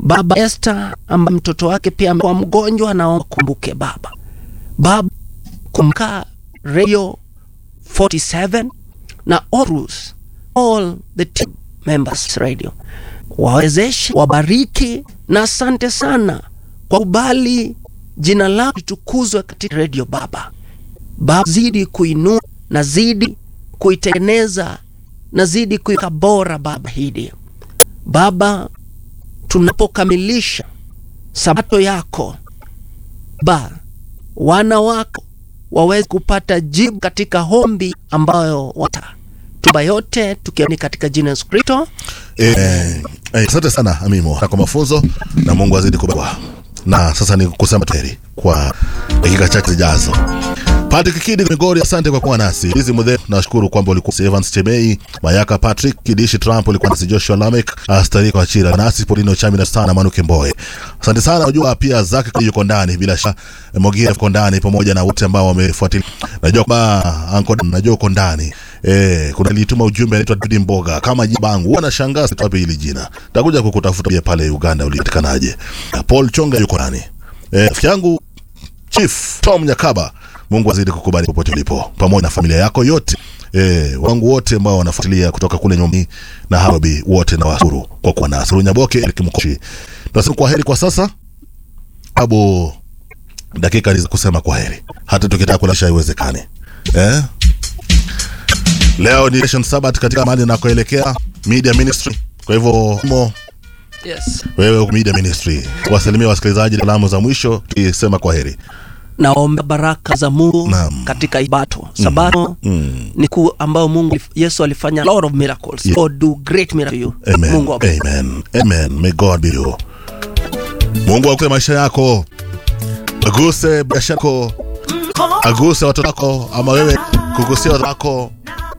Baba Esther ambaye mtoto wake pia amekuwa mgonjwa, naomba kumbuke Baba. Baba kumka Radio 47 na Orus, all the team members radio, wawezeshe, wabariki na asante sana kwa kubali jina lako litukuzwe katika radio Baba. Baba, zidi kuinua na zidi kuitengeneza na zidi kuiweka bora Baba hili Baba, tunapokamilisha sabato yako Baba, wana wako waweze kupata jibu katika hombi ambayo wata tuba yote tukiamini katika jina Yesu Kristo. Eh, eh, asante sana Amimo na kwa mafunzo na Mungu azidi kubariki. Na sasa ni kusema tuheri kwa dakika chache zijazo. Patrick Kidi Migori, asante kwa kuwa nasi. Hizi mudhe, nashukuru kwamba ulikuwa Evans Chebei, Mayaka Patrick, Kidishi Trump, ulikuwa nasi Joshua Lamek, Astari kwa Chira, nasi Polino Chami na sana Manuke Mboe. Asante sana, unajua pia Zaki yuko ndani bila shaka, Mogira yuko ndani pamoja na wote ambao wamefuatilia. Najua kwamba anko najua uko ndani. Eh, kuna lituma ujumbe anaitwa Dudi Mboga kama jibangu. Huwa nashangaa sitapi hili jina. Takuja kukutafuta pia pale Uganda ulipatikanaje. Paul Chonga yuko ndani. Eh, rafiki yangu Chief Tom Nyakaba, Mungu azidi kukubariki popote ulipo, pamoja na familia yako yote. Eh, wangu wote ambao wanafuatilia kutoka kule nyumbani na Hawabi wote na wasuru kwa kuwa nasi. Runyaboke Eric Mkoshi. Tunasema kwa heri kwa sasa. Abu dakika ni za kusema kwa heri. Hata tukitaka kulasha haiwezekani. Eh? Leo ni Nation Sabbath katika mahali nakoelekea Media Ministry. Kwa hivyo mo Yes. wewe Media Ministry wasalimia wasikilizaji salamu za mwisho tukisema kwa heri. Naomba baraka za Mungu Naam. katika Sabato. Sabato Mm. ni kuu ambao Mungu Yesu alifanya lot of miracles. Yeah. God do great miracle you. Amen. Mungu awabariki. Amen. Amen. May God be you. Mungu akuse maisha yako, aguse biashara yako, aguse watoto wako, ama wewe kugusia watoto wako,